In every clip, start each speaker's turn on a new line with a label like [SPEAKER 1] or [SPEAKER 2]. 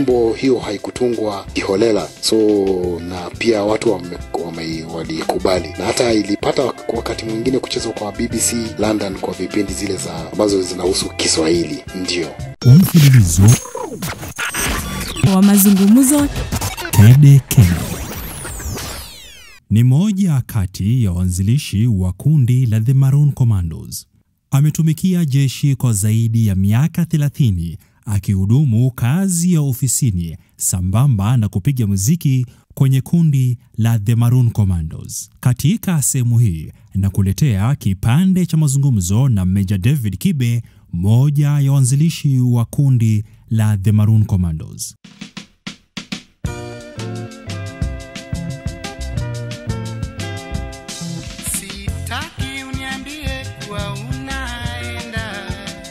[SPEAKER 1] nyimbo hiyo haikutungwa kiholela, so na pia watu wame, wame, walikubali na hata ilipata wakati mwingine kuchezwa kwa BBC London kwa vipindi zile za ambazo zinahusu Kiswahili. Ndio
[SPEAKER 2] Mfululizo
[SPEAKER 3] wa mazungumzo
[SPEAKER 2] Kede Kede ni moja kati ya waanzilishi wa kundi la The Maroon Commandos. Ametumikia jeshi kwa zaidi ya miaka 30 akihudumu kazi ya ofisini sambamba na kupiga muziki kwenye kundi la The Maroon Commandos. Katika sehemu hii na kuletea kipande cha mazungumzo na Meja David Kibe, moja ya waanzilishi wa kundi la The Maroon Commandos.
[SPEAKER 4] Sitaki uniambie kuwa unaenda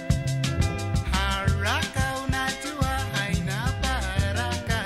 [SPEAKER 4] haraka, unajua haina baraka.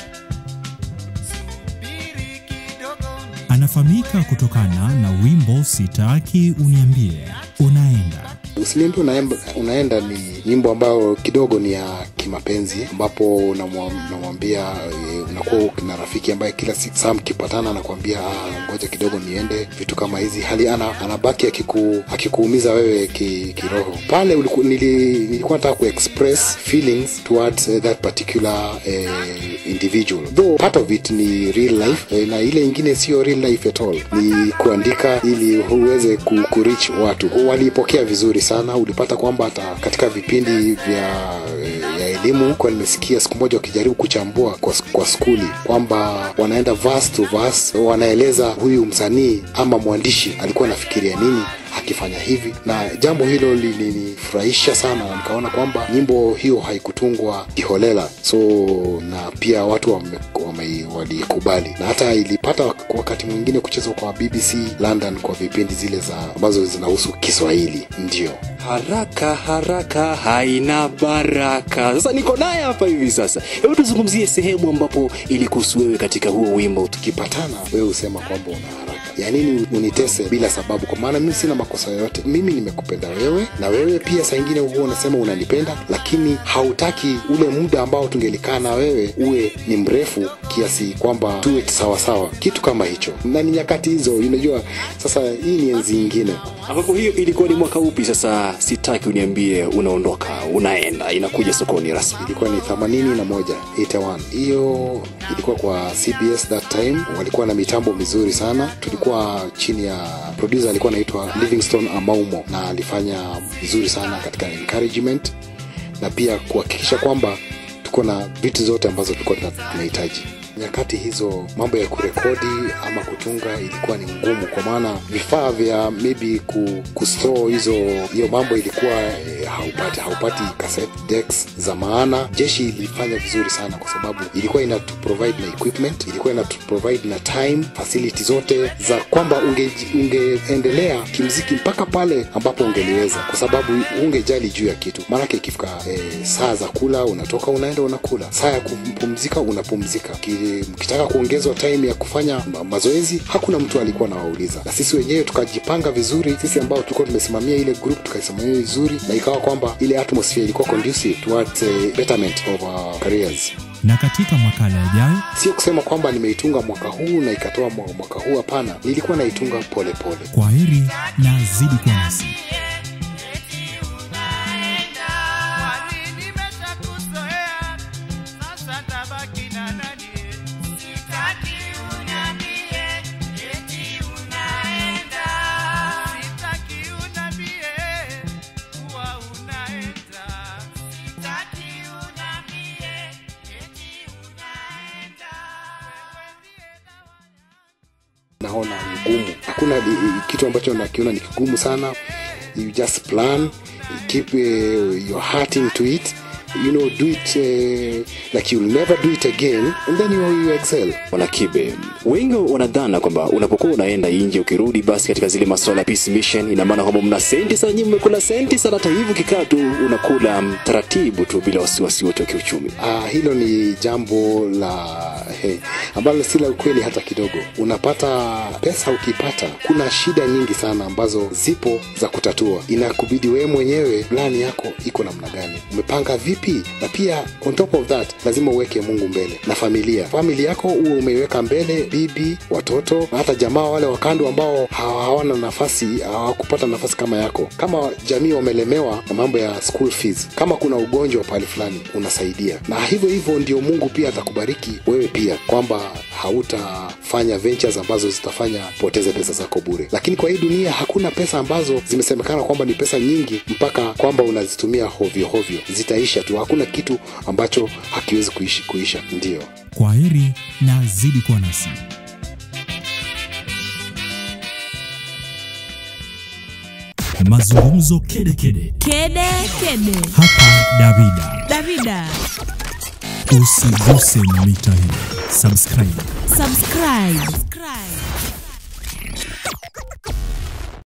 [SPEAKER 4] Subiri kidogo ni
[SPEAKER 2] Anafahamika kutokana na wimbo Sitaki Uniambie Unaenda.
[SPEAKER 1] Usiniambie unaenda, unaenda ni nyimbo ambayo kidogo ni ya kimapenzi, ambapo unamwa- unamwambia eh, unakuwa na rafiki ambaye kila siku saa mkipatana anakuambia "Ah, ngoja kidogo niende, vitu kama hizi, hali ana, anabaki akiku, akikuumiza wewe ki, kiroho. Pale uliku, nili, nilikuwa nataka kuexpress feelings towards eh, that particular eh, individual though part of it ni real life eh, na ile ingine sio real life at all, ni kuandika ili uweze ku, ku reach watu. Waliipokea vizuri sana, ulipata kwamba hata katika vipindi vya eh, ya elimu kwa nimesikia siku moja wakijaribu kuchambua kwa, kwa skuli kwamba wanaenda verse to verse, wanaeleza huyu msanii ama mwandishi alikuwa anafikiria nini akifanya hivi, na jambo hilo lilinifurahisha sana, na nikaona kwamba nyimbo hiyo haikutungwa kiholela, so na pia watu wame, wame, walikubali, na hata ilipata wakati mwingine kuchezwa kwa BBC London kwa vipindi zile za ambazo zinahusu Kiswahili. Ndio
[SPEAKER 5] Haraka haraka haina baraka. Sasa niko naye hapa hivi sasa. Hebu tuzungumzie sehemu ambapo ilikuhusu wewe katika huo wimbo.
[SPEAKER 1] tukipatana, wewe husema kwamba una haraka ya nini unitese bila sababu, kwa maana mimi sina makosa yoyote. Mimi nimekupenda wewe, na wewe pia saa ingine huwa unasema unanipenda, lakini hautaki ule muda ambao tungelikaa na wewe uwe ni mrefu kiasi kwamba tuwe sawasawa, kitu kama hicho. Na ni nyakati hizo, unajua sasa, hii ni enzi ingine.
[SPEAKER 5] Ambapo hiyo ilikuwa ni mwaka upi sasa? Sitaki uniambie unaondoka, unaenda, inakuja sokoni rasmi.
[SPEAKER 1] ilikuwa ni 81 81 hiyo ilikuwa kwa cbs that time walikuwa na mitambo mizuri sana tulikuwa chini ya producer alikuwa anaitwa livingstone amaumo na alifanya vizuri sana katika encouragement na pia kuhakikisha kwamba tuko na vitu zote ambazo tulikuwa tuna- tunahitaji nyakati hizo mambo ya kurekodi ama kutunga ilikuwa ni ngumu kwa maana vifaa vya maybe ku, kustore hizo hiyo mambo ilikuwa eh, haupati haupati cassette decks za maana jeshi ilifanya vizuri sana kwa sababu ilikuwa ina provide na equipment ilikuwa ina provide na time facility zote za kwamba ungeji- ungeendelea kimziki mpaka pale ambapo ungeliweza kwa sababu ungejali juu ya kitu maanake ikifika eh, saa za kula unatoka unaenda unakula saa ya kupumzika unapumzika Ki- mkitaka kuongezwa time ya kufanya ma- mazoezi hakuna mtu alikuwa anawauliza na sisi wenyewe tukajipanga vizuri sisi ambao tulikuwa tumesimamia ile group tukaisimamia vizuri na ikawa kwamba ile atmosphere ilikuwa conducive towards uh, betterment of our careers
[SPEAKER 2] Na katika makala yajayo
[SPEAKER 1] sio kusema kwamba nimeitunga mwaka huu na ikatoa mwa- mwaka huu hapana nilikuwa naitunga pole pole
[SPEAKER 2] kwa heri na zidi kwa nasi.
[SPEAKER 4] Kwani nimeshakuzoea, sasa tabaki na nani? Sitaki uniambie eti unaenda. Sitaki uniambie kuwa unaenda. Sitaki uniambie eti unaenda. Wewe ndiye dawa yangu.
[SPEAKER 1] naona ngumu hakuna li- kitu ambacho nakiona ni kigumu sana you just plan keep uh, your heart into it you know do it uh, like you'll never do it again and then you, you excel
[SPEAKER 5] Wanakibe, wengi wanadhana kwamba unapokuwa unaenda nje ukirudi, basi katika zile masuala ya peace mission, ina maana kwamba mna senti sana, nyinyi mmekula senti sana. Hata hivyo kikaa tu unakula mm, taratibu tu bila wasiwasi wote wa kiuchumi.
[SPEAKER 1] Ah, hilo ni jambo la he, ambalo si la ukweli hata kidogo. Unapata pesa, ukipata kuna shida nyingi sana ambazo zipo za kutatua. Inakubidi wewe mwenyewe plani yako iko namna gani, umepanga vipi vipi na pia on top of that lazima uweke mungu mbele na familia famili yako uwe umeiweka mbele bibi watoto na hata jamaa wale wakando ambao hawa- hawana nafasi hawakupata nafasi kama yako kama jamii wamelemewa na mambo ya school fees kama kuna ugonjwa pahali fulani unasaidia na hivyo hivyo ndio mungu pia atakubariki wewe pia kwamba hautafanya ventures ambazo zitafanya poteze pesa zako bure lakini kwa hii dunia hakuna pesa ambazo zimesemekana kwamba ni pesa nyingi mpaka kwamba unazitumia hovyo hovyo zitaisha tu hakuna kitu ambacho hakiwezi kuishi, kuisha ndio
[SPEAKER 2] Kwa heri na zidi kuwa nasi. Mazungumzo kedekede
[SPEAKER 3] Kede kede.
[SPEAKER 2] hapa Davida.
[SPEAKER 3] Davida,
[SPEAKER 2] Usiguse mita hii, subscribe.
[SPEAKER 3] subscribe.